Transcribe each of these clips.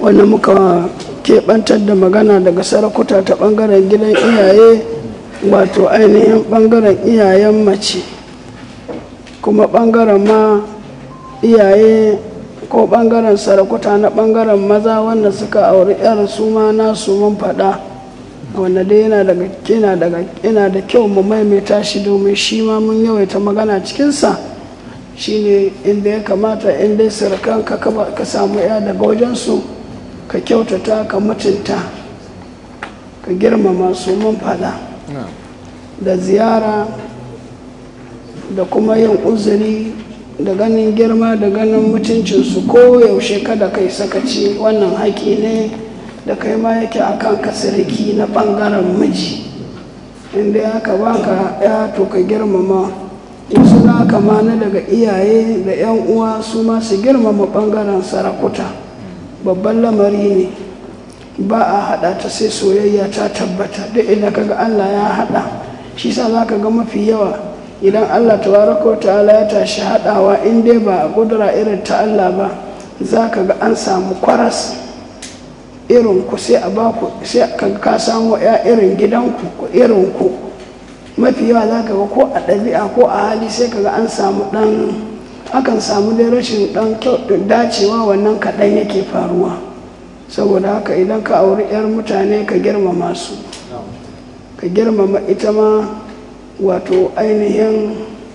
wanda muka keɓantar da magana daga sarakuta ta ɓangaren gidan iyaye wato ainihin ɓangaren iyayen mace kuma ɓangaren ma iyaye ko ɓangaren sarakuta na ɓangaren maza wanda suka auri 'yar su ma nasu mun faɗa wanda dai yana daga yana daga yana da kyau mu maimaita shi domin shi ma mun yawaita magana cikinsa shine inda ya kamata in dai sarakan ka ka samu ya daga wajensu ka kyautata ka mutunta ka girmama su mun faɗa da ziyara da kuma yin uzuri da ganin girma da ganin mutuncinsu ko yaushe kada kai sakaci wannan haƙi ne da kai ma yake a kan kasiriki na ɓangaren miji inda ya ka baka ya to ka girmama wasu na kama na daga iyaye da 'yan uwa su ma su girmama ɓangaren sarakuta babban lamari ne ba a haɗa ta sai soyayya ta tabbata duk idan kaga allah ya haɗa shi sa za ka ga mafi yawa idan allah tabaraka wa ta'ala ya tashi haɗawa in dai ba a ƙudura irin ta allah ba za ka ga an samu kwaras irin ku sai a ba ku sai ka samu ya irin gidanku ko irin ku mafi yawa za ka ga ko a ɗabi'a ko a hali sai ka ga an samu ɗan akan samu dai rashin ɗan dacewa wannan kaɗan yake faruwa saboda haka idan ka auri 'yar mutane ka girmama su ka girmama ita ma wato ainihin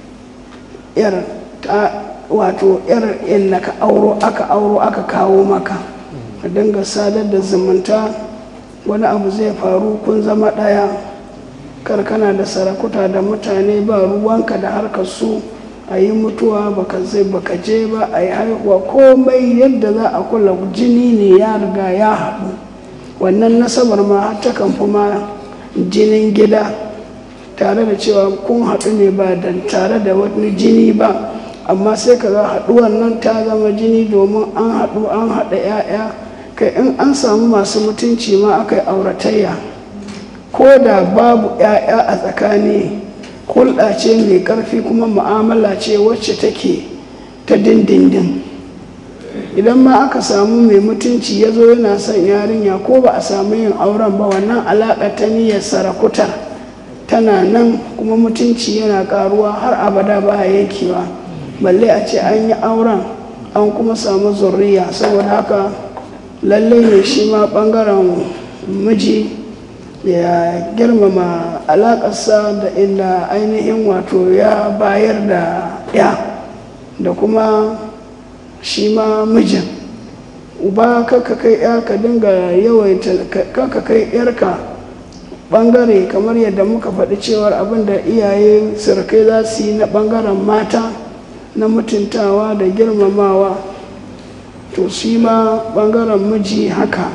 'yar ta wato 'yar inda ka auro aka auro aka kawo maka ka dinga sadar da zumunta wani abu zai faru kun zama ɗaya karkana da sarakuta da mutane ba ruwanka da harkar su a yi mutuwa baka zai baka je ba a yi haihuwa komai yadda za a kula jini ne ya riga ya haɗu wannan nasabar ma har ta kan ma jinin gida tare da cewa kun haɗu ne ba da tare da wani jini ba amma sai ka ga haɗuwar nan ta zama jini domin an haɗu an haɗa 'ya'ya kai in an samu masu mutunci ma aka yi auratayya ko da babu 'ya'ya a tsakani hulɗa ce mai ƙarfi kuma mu'amala ce wacce take ta dindindin idan ma aka samu mai mutunci ya zo yana son yarinya ko ba a samu yin auren ba wannan alaƙa ta niyyar sarakuta tana nan kuma mutunci yana ƙaruwa har abada ba yankewa balle a ce an yi auren an kuma samu zurriya saboda haka lallai ne shi ma ɓangaren miji ya girmama alaƙarsa da inda ainihin wato ya bayar da ya da kuma shi ma mijin uba kaka kai ya ka dinga yawaita kaka kai yarka ɓangare kamar yadda muka faɗi cewar abin da iyaye surukai za su yi na ɓangaren mata na mutuntawa da girmamawa to shi ma ɓangaren miji haka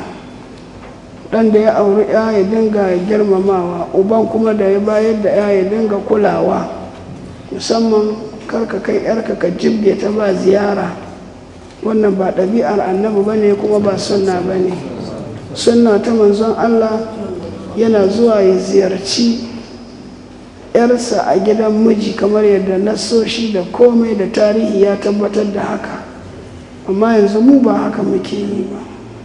ɗan da ya auri ya ya dinga girmamawa uban kuma da ya bayar da ya ya dinga kulawa musamman karka kai yarka ka jibge ta ba ziyara wannan ba ɗabi'ar annabi ba ne kuma ba sunna ba ne sunna ta manzon allah yana zuwa ya ziyarci yarsa a gidan miji kamar yadda nasoshi da komai da tarihi ya tabbatar da haka amma yanzu mu ba haka muke yi ba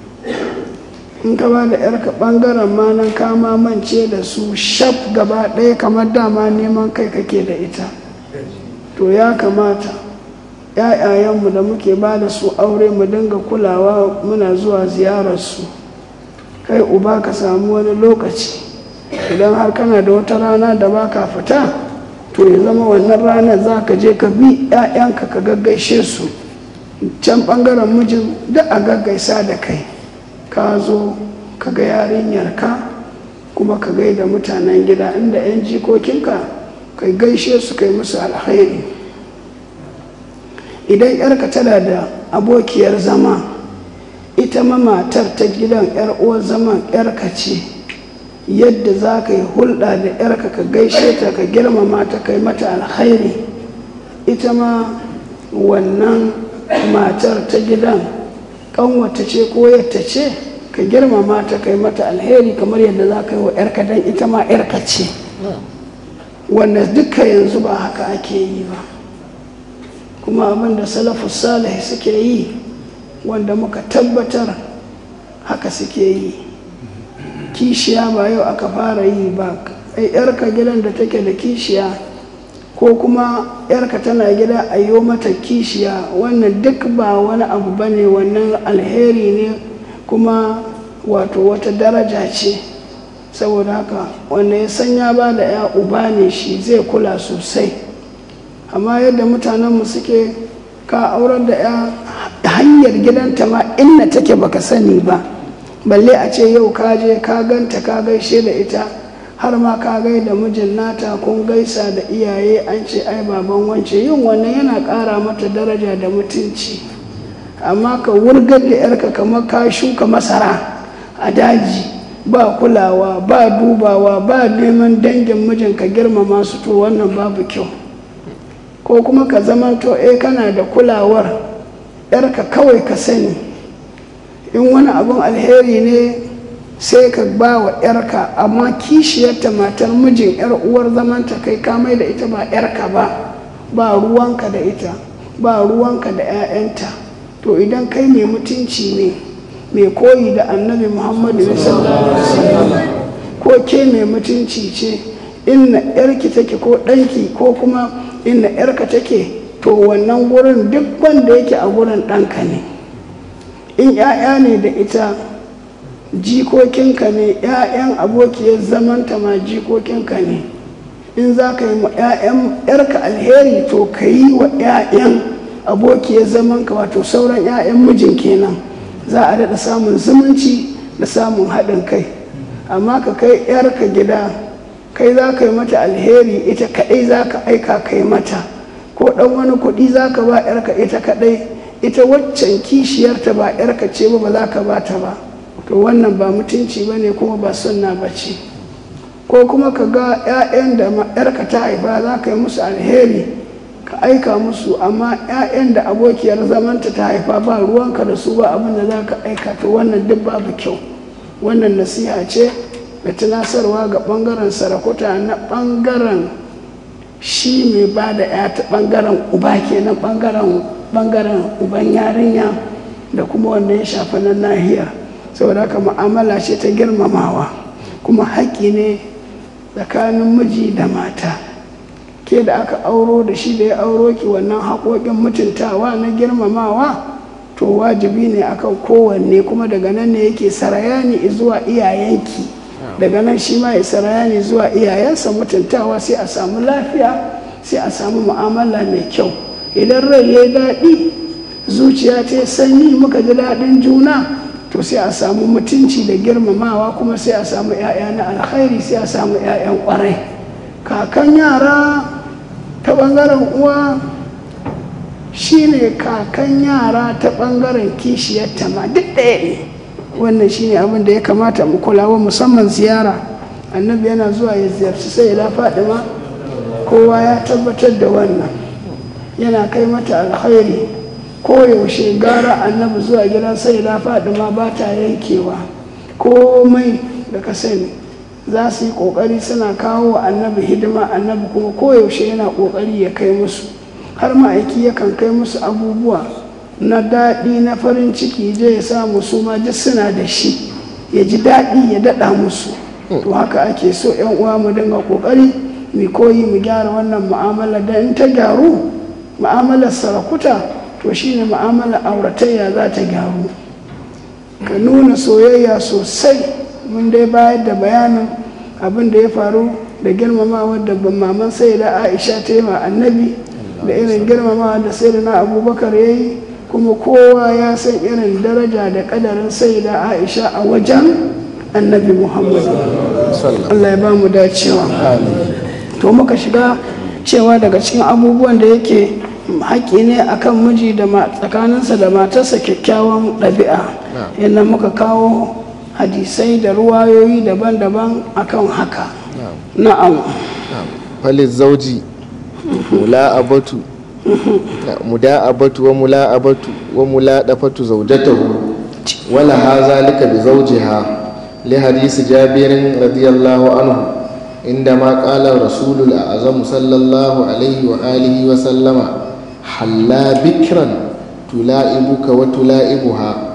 in ka ba da yarka bangaren ma nan kama mance da su shaf gaba ɗaya kamar dama neman kai kake da ita to ya kamata ‘ya'yayenmu da muke ba da su aure mu dinga kulawa muna zuwa ziyararsu kai uba ka samu wani lokaci idan har kana da wata rana da ba ka fita to ya zama wannan ranar za ka je ka bi ‘ya'yanka ka gaggaishe su can ɓangaren mijin da a gaggaisa da kai ka zo ka ga yarinyarka kuma ka gaida mutanen gida inda 'yan jikokinka kai gaishe su kai musu alkhairi idan yarka tana da abokiyar zama ita ma matar ta gidan 'yar uwar zaman yarka ce yadda za ka yi hulɗa da yarka ka gaishe ta ka girmama ta kai mata alkhairi ita ma wannan matar ta gidan ƙanwata ce ko yadda ce ka girmama ta kai mata alheri kamar yadda za ka yi wa 'yarka don ita ma 'yarka ce wanda duka yanzu ba haka ake yi ba kuma abin da salafus salih suke yi wanda muka tabbatar haka suke yi kishiya ba yau aka fara yi ba ai yarka gidan da take da kishiya ko kuma yarka tana gida a yi mata kishiya wannan duk ba wani abu ba ne wannan alheri ne kuma wato wata daraja ce saboda haka wanda ya san ya ba da ya uba ne shi zai kula sosai amma yadda mutanenmu suke ka aurar da ya hanyar gidanta ma inna take baka sani ba balle a ce yau ka je ka ganta ka gaishe da ita har ma ka gai da mijin nata kun gaisa da iyaye an ce ai baban wance yin wannan yana ƙara mata daraja da mutunci amma ka wurgar da yarka kamar ka shuka masara a daji ba kulawa ba dubawa ba neman dangin mijin ka girmama su to wannan babu kyau ko kuma ka zamanto eh kana da kulawar yarka kawai ka sani in wani abin alheri ne sai ka ba wa yarka amma kishiyarta matar mijin yar uwar zamanta kai kamai da ita ba yarka ba ba ruwanka da ita ba ruwanka da 'ya'yanta to idan kai mai mutunci ne mai koyi da annabi muhammadu sallallahu alaihi wasallam ko ke mai mutunci ce inna yarki take ko ɗanki ko kuma inna yarka take to wannan gurin duk wanda yake a gurin ɗanka ne in 'ya'ya ne da ita jikokinka ne 'ya'yan abokiyar zamanta ma jikokinka ne in za ka yi ma 'ya'yan yarka alheri to ka yi wa 'ya'yan abokiyar zamanka wato sauran 'ya'yan mijin kenan za a daɗa samun zumunci da samun haɗin kai amma ka kai 'yarka gida kai za ka yi mata alheri ita kaɗai za ka aika kai mata ko ɗan wani kuɗi za ka ba 'yarka ita kaɗai ita waccan kishiyarta ba 'yarka ce ba ba za ka ba ta ba to wannan ba mutunci ba ne kuma ba sunna ba ce ko kuma ka ga 'ya'yan da 'yarka ta haifa za ka yi musu alheri ka aika musu amma 'ya'yan da abokiyar zamanta ta haifa ba ruwanka da su ba abin da za ka aika to wannan duk babu kyau wannan nasiha ce da tunasarwa ga ɓangaren sarakuta na ɓangaren shi mai ba da 'ya ta ɓangaren uba kenan ɓangaren ɓangaren uban yarinya da kuma wanda ya shafi na nahiyar saboda haka mu'amala ce ta girmamawa kuma haƙƙi ne tsakanin miji da mata ke da aka auro da shi da ya auro ki wannan haƙoƙin mutuntawa na girmamawa to wajibi ne akan kowanne kuma daga nan ne yake sarayani zuwa iyayenki daga nan shi ma ya sarayani zuwa iyayensa mutuntawa sai a samu lafiya sai a samu mu'amala mai kyau idan rai ya yi daɗi zuciya ta sanyi muka ji daɗin juna to sai a samu mutunci da girmamawa kuma sai a samu 'ya'ya na alkhairi sai a samu 'ya'yan kwarai kakan yara ta ɓangaren uwa shine kakan yara ta ɓangaren kishiyarta ma duk ɗaya ne wannan shine abin da ya kamata mu kulawa musamman ziyara annabi yana zuwa ya ziyarci sai ya ma kowa ya tabbatar da wannan yana kai mata alkhairi koyaushe gara annabi zuwa gidan sai da ma ba ta yankewa komai da ka sani za su yi kokari suna kawo wa annabi hidima annabi kuma koyaushe yana kokari ya kai musu har ma'aiki yakan kai musu abubuwa na daɗi na farin ciki je ya samu su ma duk suna da shi ya ji daɗi ya daɗa musu to haka ake so yan uwa mu dinga kokari mu koyi mu gyara wannan mu'amala da in ta gyaru mu'amalar sarakuta to shine mu'amala auratayya za ta gyaru ka nuna soyayya sosai mun dai bayar da bayanin abin da ya faru da girmamawa da maman sai da aisha ta yi ma annabi da irin girmamawa da sai da na abubakar ya yi kuma kowa ya san irin daraja da kadarin sai da aisha a wajen annabi muhammadu allah ya ba mu dacewa to muka shiga cewa daga cikin abubuwan da yake haƙƙi ne akan miji da tsakaninsa da matarsa kyakkyawan ɗabi'a yadda muka kawo hadisai da ruwayoyi daban-daban akan haka na'am falin zauji mula'abatu muda'abatu wa mula'abatu wa mula'dafatu zaujatahu wala ha zalika bi zawjiha li hadisi jabirin radiyallahu anhu عندما قال الرسول الأعظم صلى الله عليه وآله وسلم حلا بكرا تلائبك وتلائبها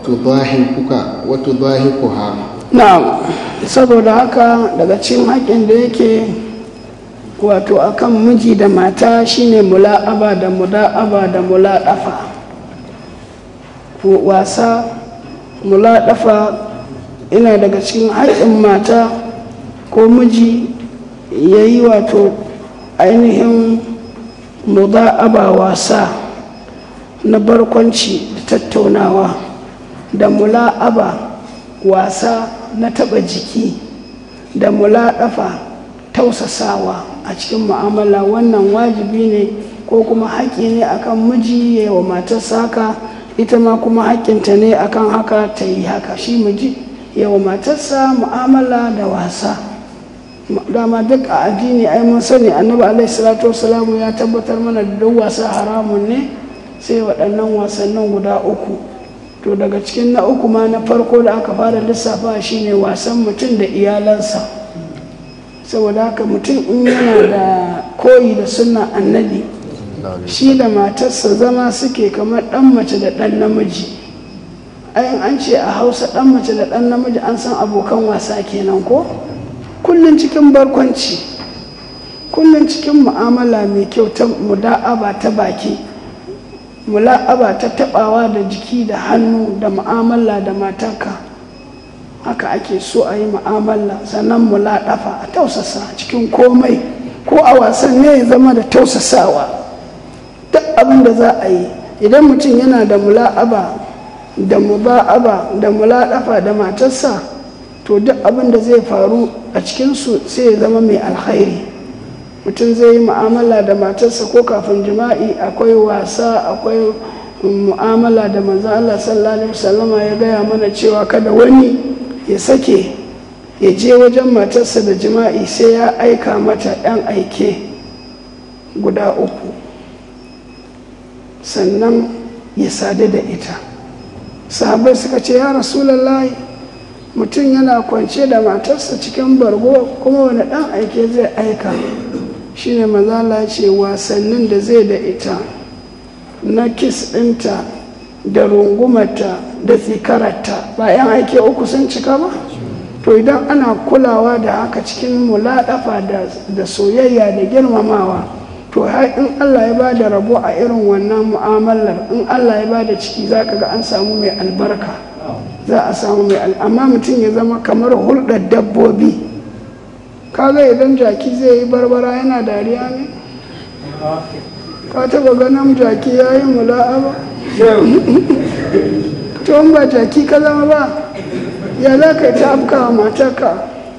watudhahikuka watudhahikuha na'am saboda haka daga cikin haƙƙin da yake wato akan miji da mata shine mula'aba da muda'aba da mula'afa wasa mula'afa ina daga cikin haƙƙin mata ko miji ya yi wato ainihin muda'aba wasa na barkwanci da tattaunawa da mula'aba wasa na taɓa jiki da mula'afa tausasawa a cikin mu'amala wannan wajibi ne ko kuma haƙƙi ne akan miji ya yi wa matarsa haka ita ma kuma haƙƙinta ne akan haka ta yi haka shi miji ya wa matarsa mu'amala da wasa dama duk a addini ai mun sani annabi alaihi salatu wasalamu ya tabbatar mana da duk wasa haramun ne sai waɗannan wasannin guda uku to daga cikin na uku ma na farko da aka fara lissafa shine wasan mutum da iyalansa saboda haka mutum in yana da koyi da sunna annabi shi da matarsa zama suke kamar ɗan mace da ɗan namiji ayin an ce a hausa ɗan mace da ɗan namiji an san abokan wasa kenan ko kullum cikin barkwanci kullum cikin mu'amala mai kyau ta muda'aba ta baki mula'aba ta tabawa da jiki da hannu da mu'amala da matarka haka ake so a yi mu'amala sannan mula'afa a tausasa cikin komai ko a wasan ne ya zama da tausasawa duk abin da za a yi idan mutum yana da mula'aba da muba'aba da mula'afa da matarsa to duk abin da zai faru a cikinsu sai ya zama mai alkhairi mutum zai yi mu'amala da matarsa ko kafin jima'i akwai wasa akwai mu'amala da manzo Allah sallallahu alaihi wasallama ya gaya mana cewa kada wani ya sake ya je wajen matarsa da jima'i sai ya aika mata 'yan aike guda uku sannan ya sadu da ita sahabai suka ce ya rasulallahi mutum yana kwance da matarsa cikin bargo kuma wani ɗan aike zai aika shine mazala ce wasannin da zai da ita na kis ɗinta da rungumata da tsikararta ba 'yan aike uku sun cika ba to idan ana kulawa da haka cikin mulaɗafa da soyayya da girmamawa to har in allah ya ba da rabo a irin wannan mu'amalar in allah ya ba da ciki za ka ga an samu mai albarka za a samu mai amma mutum ya zama kamar hulɗar dabbobi kaga idan jaki zai yi barbara yana dariya ne ka taba ganin jaki ya yi mula'aba to in ba jaki ka zama ba ya za ka yi ta afkawa matarka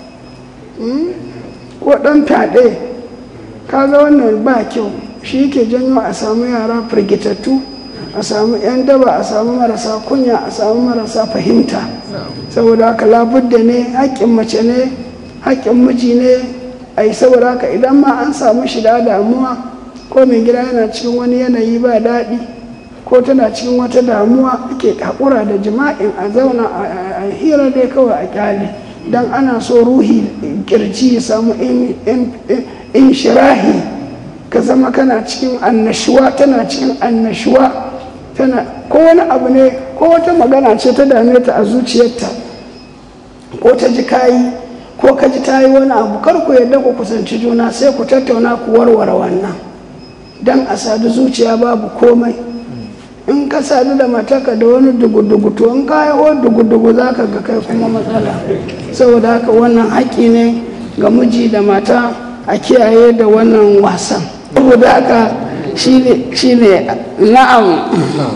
ko ɗan fyaɗe kaga wannan ba kyau shi yake janyo a samu yara firgitattu a samu 'yan daba a samu marasa kunya a samu marasa fahimta saboda haka labudda ne haƙƙin mace ne haƙƙin miji ne a yi saboda haka idan ma an samu shida damuwa ko mai gida yana cikin wani yanayi ba daɗi ko tana cikin wata damuwa ake haƙura da jima'in a zauna a hira dai kawai a kyale don ana so ruhi kirji ya samu in shirahi ka zama kana cikin annashuwa tana cikin annashuwa tana ko wani abu ne ko wata magana ce ta dame ta a zuciyarta ko ta ji kayi ko ka ji ta yi wani abu kar ku yadda ku kusanci juna sai ku tattauna ku warware wannan don a sadu zuciya babu komai in ka sadu da mataka da wani dugu-dugu to in ka yi dugu-dugu za ka ga kai kuma matsala saboda haka wannan haƙƙi ne ga miji da mata a kiyaye da wannan wasan saboda haka shi ne na'am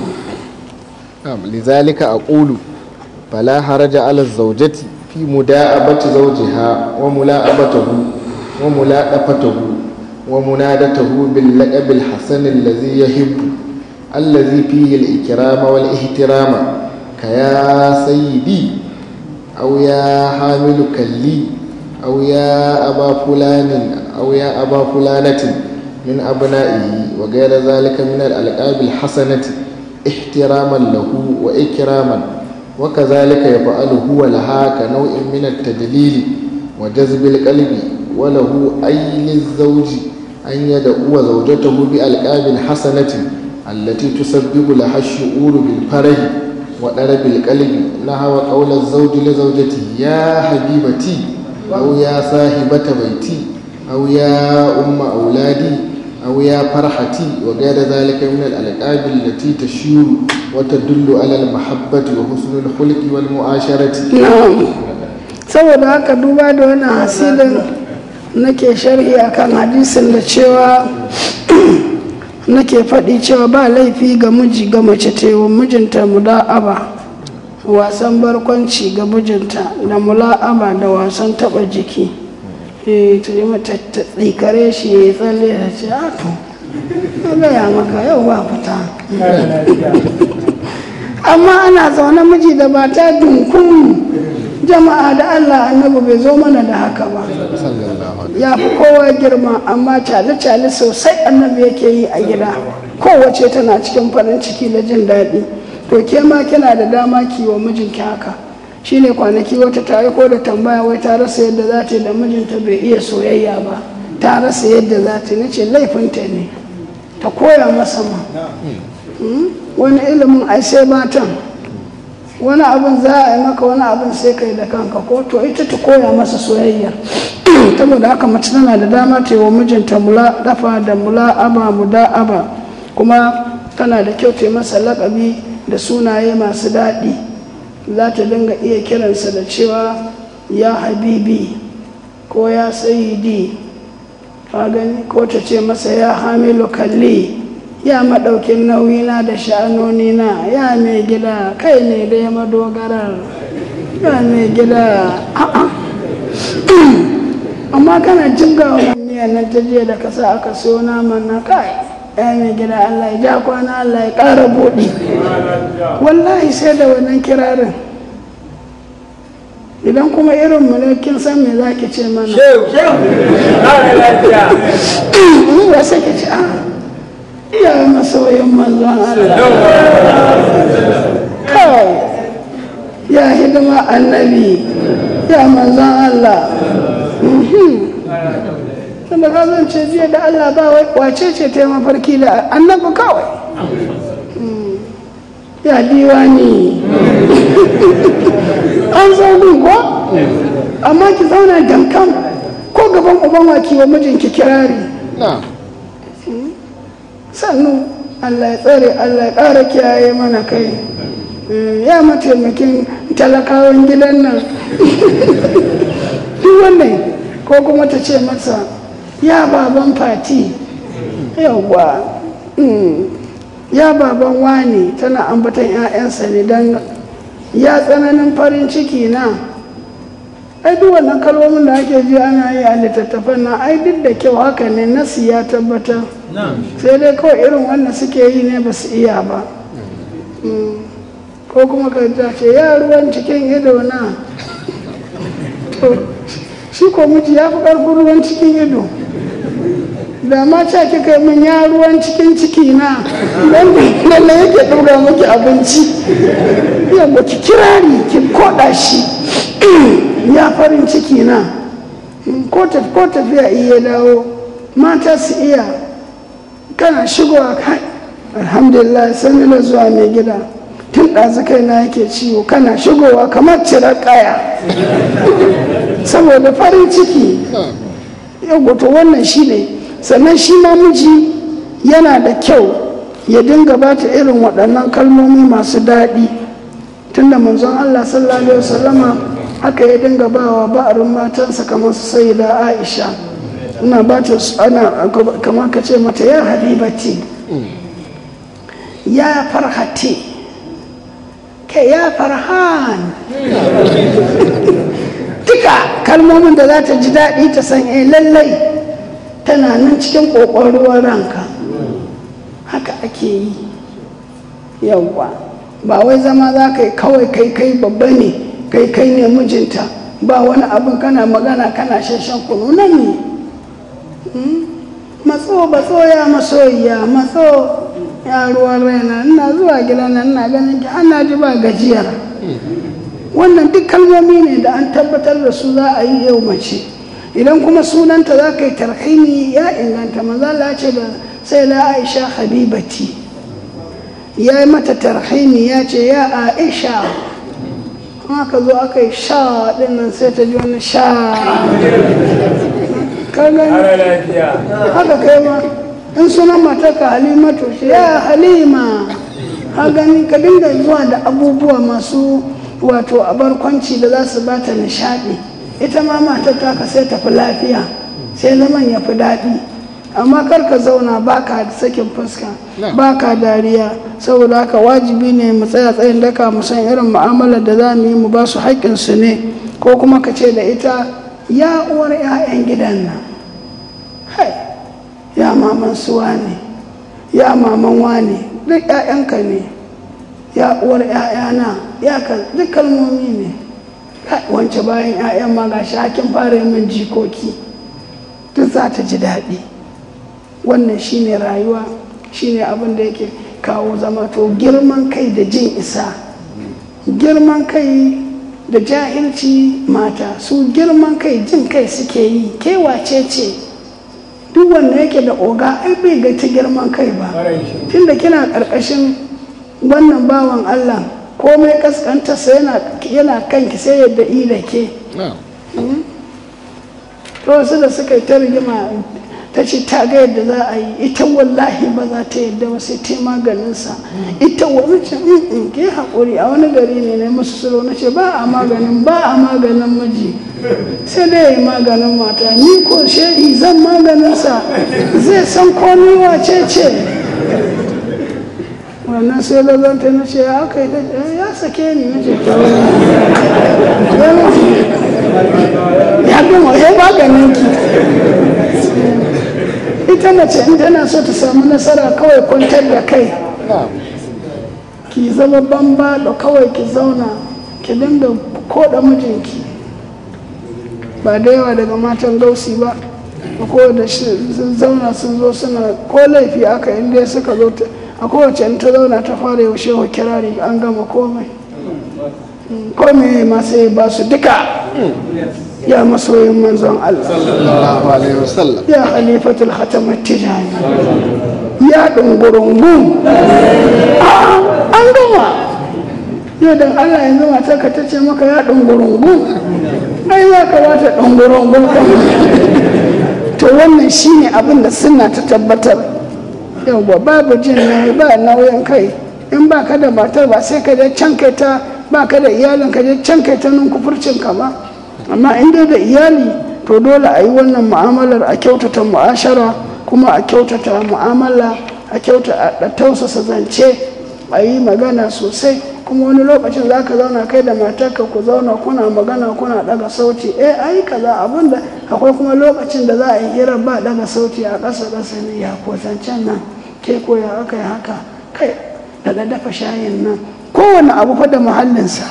lizalika aqulu fala haraja ala zawjati في مداءبة زوجها وملاءبته وملاءفته ومنادته باللقب الحسن الذي يحب الذي فيه الإكرام والاحترام كيا سيدي أو يا حامل كلي أو يا أبا فلان أو يا أبا فلانة من أبنائه وغير ذلك من الألقاب الحسنة احتراما له وإكراما وكذلك يفعل هو لها كنوع من التدليل وجذب القلب وله أي للزوج أن يدعو زوجته بألقاب حسنة التي تسبب لها الشعور بالفرح وضرب القلب نحو قول الزوج لزوجته يا حبيبتي أو يا صاحبة بيتي أو يا أم أولادي أو يا فرحتي وغير ذلك من الألقاب التي تشير وتدل على المحبة وحسن الخلق والمعاشرة na'am saboda haka duba da wannan hasilin nake sharhi akan hadisin da cewa nake faɗi cewa ba laifi ga miji ga mace tewa mijinta mula'aba wasan barkwanci ga mijinta da mula'aba da wasan taɓa jiki eh ta yi mata ta tsikare shi ya yi tsalle da ce a to na gaya maka yau ba fita amma ana zaune miji da mata dunkun jama'a da allah annabi bai zo mana da haka ba صلى الله عليه ya fi kowa girma amma cale-cale sosai annabi yake yi a gida kowace tana cikin farin ciki da jin daɗi to ke ma kina da dama ki wa mijinki haka shine kwanaki wata ta aiko da tambaya wai ta rasa yadda za ta yi da mijinta bai iya soyayya ba ta rasa yadda za ta yi nace laifinta ne ta koya masa ma Mm? wani ilimin ai sai matan wani abin za a yi maka wani abin sai kai da kanka ko to ita ta koya masa soyayya saboda haka mace tana da dama ta yi wa mijinta mula dafa da mula aba muda aba kuma tana da kyau ta yi masa lakabi da sunaye masu daɗi za ta dinga iya kiransa da cewa ya habibi ko ya sayidi ka gani ko ta ce masa ya hamilu kalli ya maɗaukin nauyina da sha'anonina ya mai gida kai ne da ya madogarar ya mai gida a'a amma kana jibga wa miyan nan ta jiya da kasa aka siyo naman na kai ya mai gida Allah ya ja kwana Allah ya ƙara buɗi wallahi sai da wannan kirarin idan kuma irin mu ne kin san me za ki ce mana ba sai ki ce a ya masoyin manzon Allah kawai ya hidima annabi ya manzon Allah tunda ka zan ce jiya da Allah ba wace ce ta yi mafarki da annabi kawai ya diwani an zaune ko amma ki zauna dankan ko gaban uban waki wa mijinki kirari نعم sannu Allah ya tsare Allah ya ƙara kiyaye mana kai ya mataimakin talakawan gidan nan duk wannan ko kuma ta ce masa ya baban fati yawwa ya baban wani tana ambatan 'ya'yansa ne don ya tsananin farin ciki na ai duk wannan kalmomin da ake ji ana yi a littattafan na ai duk da kyau haka ne nasi ya tabbatar sai dai kawai irin wannan suke yi ne ba su iya ba ko kuma ka ce ya ruwan cikin ido na shi ko miji ya fi ƙarfin ruwan cikin ido da ma ca kika min ya ruwan cikin ciki na don lalle yake ɗaura maki abinci yamma ki kirari ki koɗa shi ya farin ciki na ko tafiya iya dawo mata su iya kana shigowa kai alhamdulillah sani na zuwa mai gida tun ɗazu kai na yake ciwo kana shigowa kamar cirar kaya saboda farin ciki yau to wannan shi ne sannan shi ma miji yana da kyau ya dinga ba ta irin waɗannan kalmomi masu daɗi tunda manzon Allah sallallahu alaihi wasallama haka ya dinga ba wa ba'arin matansa kamar su sai da Aisha ina ba ta ana kamar ka ce mata ya habibati ya farhati ke ya farhan duka kalmomin da za ta ji daɗi ta san eh lallai tana nan cikin ƙoƙon ruwan ranka haka ake yi yawwa ba wai zama za ka yi kawai kai kai babba ne kai kai ne mijinta ba wani abin kana magana kana shashen kunu nan ne matso batso ya masoyiya matso ya ruwan raina ina zuwa gida nan ina ganin ki ana ji ba gajiyar wannan duk kalmomi ne da an tabbatar da su za a yi yau mace idan kuma sunanta za ka yi tarhimi ya inganta maza ce da sai la aisha habibati ya yi mata tarhimi ya ce ya aisha aka zo aka yi sha dinnan sai ta ji wani sha ka gani haka kai ma in sunan matarka halimatu shi ya halima ka gani ka dinga zuwa da abubuwa masu wato a barkwanci da za su bata nishadi ita ma matar taka sai tafi lafiya sai zaman ya fi daɗi amma kar ka zauna baka sakin fuska baka dariya saboda haka wajibi ne mu tsaya tsayin daka mu san irin mu'amalar da za mu yi mu ba su haƙƙinsu ne ko kuma ka ce da ita ya uwar 'ya'yan gidan nan hai ya maman suwa ne ya maman wane duk 'ya'yanka ne ya uwar 'ya'yana ya ka duk kalmomi ne wance bayan 'ya'yan ma ga shi hakin fara min jikoki duk za ta ji daɗi wannan shine rayuwa shine abin da yake kawo zama to girman kai da jin isa girman kai da jahilci mata su girman kai jin kai suke yi kewace ce duk wanda yake da oga ai bai ga ta girman kai ba tunda kina ƙarƙashin wannan bawan allah komai kaskantarsa yana kanki sai yadda ila ke to wasu da suka yi ta rigima ta ce ta ga yadda za a yi ita wallahi ba za ta yadda ba sai ta maganinsa ita wani ce in ke haƙuri a wani gari ne na musu suro na ce ba a maganin ba a maganin miji sai dai yi maganin mata ni ko shehi zan maganinsa zai san ko ni wace ce wannan sai lazanta na ce ya kai ya sake ni na ce ya gama ya maganin ki ita mace in tana so ta samu nasara kawai kwantar da kai ki zama bamba da kawai ki zauna ki dinga koda mijinki ba da yawa daga matan gausi ba ko da sun zauna sun zo suna ko laifi aka inda suka zo a kowace ta zauna ta fara yaushe wa kirari an gama komai komai ma sai ba su duka يا مصوي منزون الله صلى الله عليه وسلم يا خليفة الختم التجاني يا دنقرنقوم an gama yau da Allah yanzu mata ka ta ce maka ya ɗungurungu ai za ka bata ɗungurungu to wannan shine abin da suna ta tabbatar yauwa babu jin nauyi ba nauyin kai in ba ka da matar ba sai ka je can kai ta ba ka da iyalin ka je can kai ta nun kufurcin ka ba amma in dai da iyali to dole a yi wannan mu'amalar a kyautata mu'ashara kuma a kyautata mu'amala a kyauta a tausasa zance a yi magana sosai kuma wani lokacin za ka zauna kai da matarka ku zauna kuna magana kuna daga sauti eh ai kaza abinda akwai kuma lokacin da za a yi hira ba daga sauti a ƙasa ƙasa ne ya ko zancen nan ke ko ya aka yi haka kai daga dafa shayin nan kowane abu fa da muhallinsa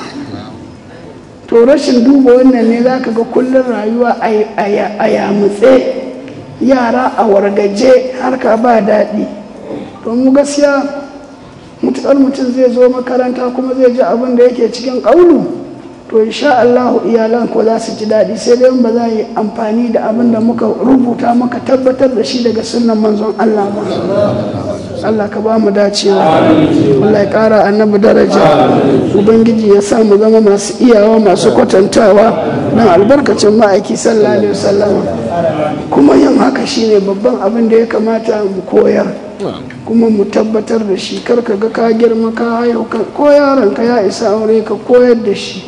to rashin duba wannan ne za ka ga kullum rayuwa a yamutse yara a wargaje harka ba daɗi to mu gaskiya mutuƙar mutum zai zo makaranta kuma zai ji abin da yake cikin ƙaunu to insha Allahu iyalan ko za su ji daɗi sai dai ba za yi amfani da abin da muka rubuta muka tabbatar da shi daga sunan manzon Allah ba Allah ka ba mu dacewa Allah ya ƙara annabi daraja ubangiji ya sa mu zama masu iyawa masu kwatantawa don albarkacin ma'aiki sallallahu alaihi wasallam kuma yin haka shine babban abin da ya kamata mu koyar kuma mu tabbatar da shi kar ka ga ka girma ka haihu ko yaron ka ya isa aure ka koyar da shi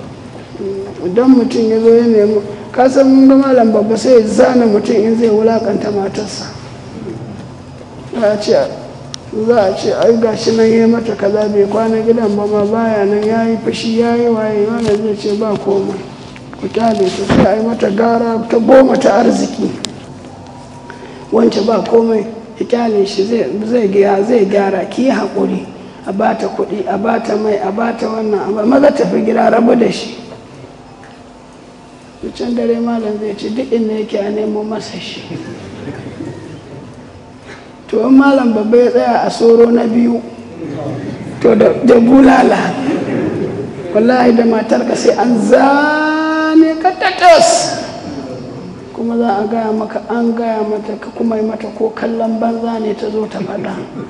idan mutum ya zo ya nemi ka san mun ga malam babba sai ya zana mutum in zai wulakanta matarsa za a ce za a ce ai gashi nan ya mata kaza bai kwana gidan ba ma baya nan ya yi fashi ya yi waye wanda zai ce ba komai ku kyale ta sai a yi mata gara ta goma ta arziki wance ba komai ya kyale shi zai gyara ki yi haƙuri a bata kuɗi a bata mai a bata wannan a maza tafi gida rabu da shi can dare malam zai ce duk inda yake a nemo masa shi to in malam babba ya tsaya a soro na biyu to da bulala wallahi da matarka sai an zane ka tatas kuma za a gaya maka an gaya mata ka kuma yi mata ko kallon banza ne ta zo ta faɗa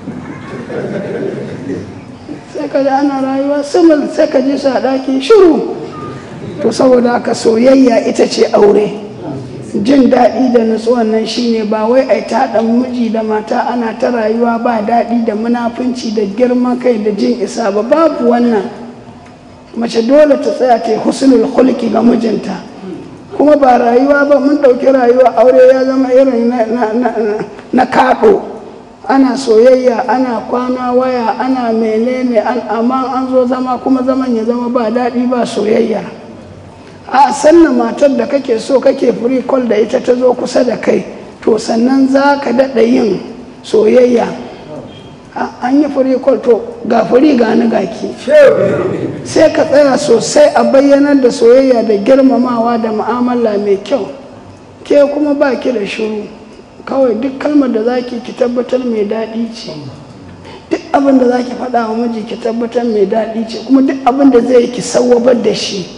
sai ka ji ana rayuwa simil sai ka ji su a ɗaki shiru to saboda haka soyayya ita ce aure jin daɗi da nutsuwan nan shine ba wai ai ta haɗa miji da mata ana ta rayuwa ba daɗi da munafunci da girman kai da jin isa ba babu wannan mace dole ta tsaya ta yi husnul hulki ga mijinta kuma ba rayuwa ba mun ɗauki rayuwa aure ya zama irin na kaɗo ana soyayya ana kwana waya ana menene amma an zo zama kuma zaman ya zama ba daɗi ba soyayya a sannan matar da kake so kake free call da ita ta zo kusa da kai to sannan za ka daɗa yin soyayya an yi free call to ga free ga ni gaki sai ka tsaya sosai a bayyanar da soyayya da girmamawa da mu'amala mai kyau ke kuma ba ki da shiru kawai duk kalmar da zaki ki tabbatar mai daɗi ce duk abin da zaki faɗa wa miji ki tabbatar mai daɗi ce kuma duk abin da zai ki sawwabar da shi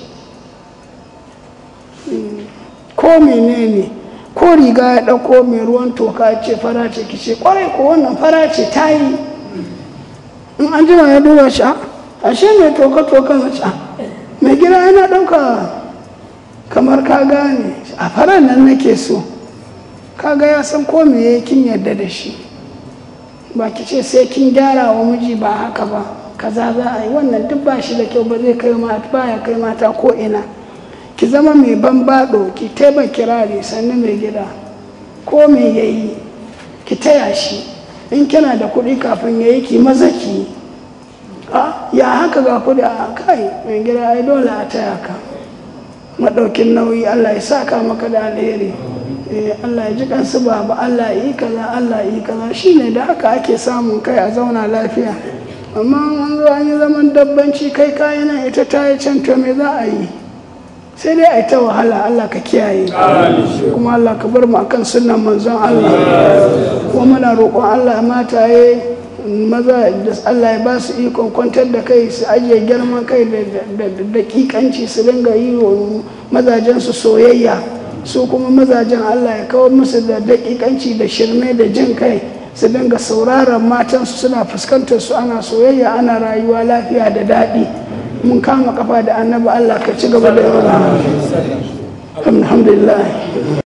ko menene ko riga ya ɗauko mai ruwan toka ce fara ce ki ce kwarai ko wannan fara ce ta yi in an jima ya duba shi ashe mai toka toka na ci mai gida yana ɗauka kamar ka gane a faran nan nake so kaga ya san ko me ya kin yarda da shi ba ki ce sai kin gyara wa miji ba haka ba kaza za a yi wannan duk ba shi da kyau ba zai kai mata ba ya kai mata ko ina ki zama mai banbaɗo ki taiba kirari sannu mai gida ko me ya yi ki taya shi in kina da kuɗi kafin ya yi ki maza ki ya haka ga kuɗi a kai mai gida ai dole a taya ka maɗaukin nauyi allah ya saka maka da alheri Allah ya ji kansu baba Allah yi kaza Allah yi kaza shine da haka ake samun kai a zauna lafiya amma an zo an yi zaman dabbanci kai kayi nan ita ta yi can to me za a yi sai dai a yi ta wahala Allah ka kiyaye kuma Allah ka bar mu akan sunnan manzon Allah kuma muna roƙon Allah mataye maza da Allah ya ba su ikon kwantar da kai su ajiye girman kai da dakikanci su dinga yi wa mazajensu soyayya su kuma mazajen Allah ya kawo musu da daƙiƙanci da shirme da jin kai su dinga sauraron matansu suna fuskantar su ana soyayya ana rayuwa lafiya da daɗi mun kama kafa da annabi Allah ka ci gaba da yawan alhamdulillah